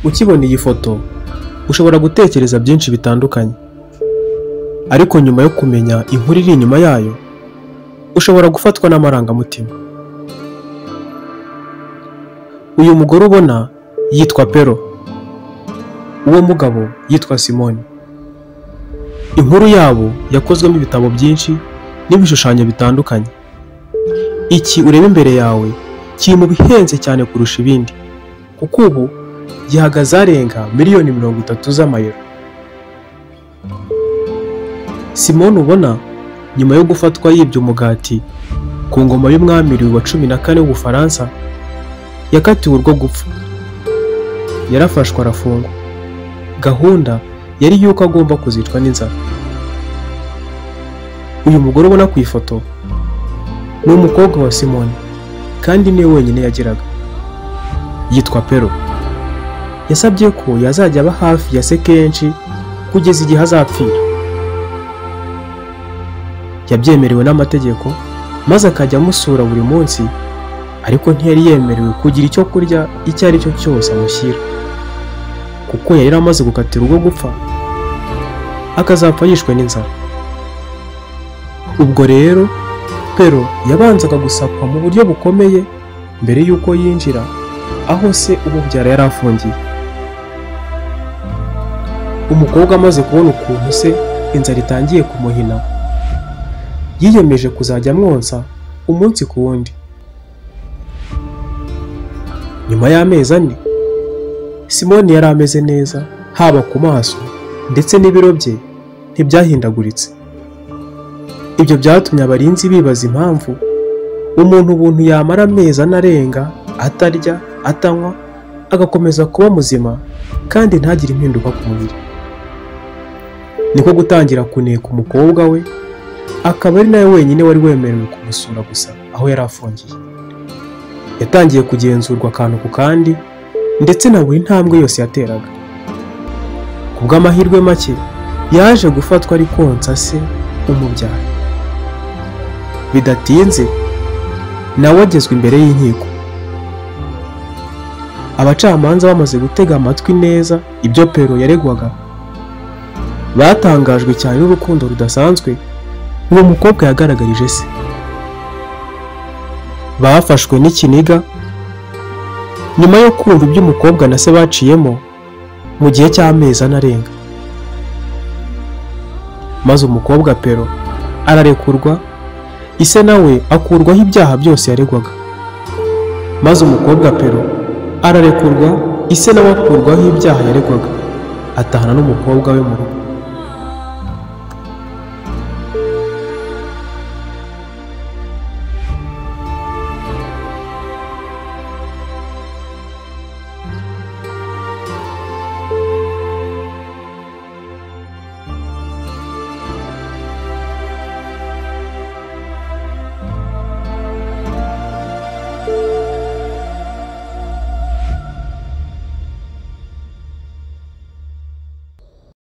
ukibona iyi foto ushobora gutekereza byinshi bitandukanye ariko nyuma yo kumenya inkuru iri inyuma yayo ushobora gufatwa n'amarangamutima uyu mugore ubona yitwa pero uwo mugabo yitwa simoni inkuru yabo yakozwemo ibitabo byinshi n'ibishushanyo bitandukanye iki ureba imbere yawe kiri mu bihenze cyane kurusha ibindi kuko ubu gihagaze arenga miliyoni mirongo itatu z'amayero simoni ubona nyuma yo gufatwa yibye umugati ku ngoma y'umwami Louis wa cumi na kane w'ubufaransa yakatiwe urwo gupfa yarafashwe arafungwa gahunda yari y'uko agomba kuzicwa n'inzara uyu mugore ubona ku ifoto ni umukobwa wa simoni kandi niwe wenyine yagiraga yitwa pero yasabye ko yazajya aba hafi ya se kenshi kugeza igihe azapfira yabyemerewe n'amategeko maze akajya amusura buri munsi ariko ntiyari yemerewe kugira icyo kurya icyo ari cyo cyose amushyira kuko yari amaze gukatira urwo gupfa akazapfa yishwe n'inzara ubwo rero pero yabanzaga gusakwa mu buryo bukomeye mbere y'uko yinjira aho se umubyara yari afungiye umukobwa amaze kubona ukuntu se inzara itangiye kumuhina yiyemeje kuzajya amwonsa umunsi ku wundi nyuma y'amezi ane simoni yari ameze neza haba ku maso ndetse n'ibiro bye ntibyahindaguritse ibyo byatumye abarinzi bibaza impamvu umuntu ubuntu yamara amezi anarenga atarya atanywa agakomeza kuba muzima kandi ntagire impinduka ku mubiri niko gutangira kuneka umukobwa we akaba ari nawe wenyine wari wemerewe kumusura gusa aho yari afungiye yatangiye kugenzurwa akantu ku kandi ndetse na buri ntambwe yose yateraga ku bw'amahirwe make yaje gufatwa ari konsa se umubyara bidatinze nawe agezwe imbere y'inkiko abacamanza bamaze gutega amatwi neza ibyo pero yaregwaga batangajwe cyane n'urukundo rudasanzwe uwo mukobwa yagaragarije se bafashwe n'ikiniga nyuma yo kumva ibyo umukobwa na se baciyemo mu gihe cy'amezi anarenga maze umukobwa pero ararekurwa ise nawe akurwaho ibyaha byose yaregwaga maze umukobwa pero ararekurwa ise nawe akurwaho ibyaha yaregwaga atahana n'umukobwa we mu rugo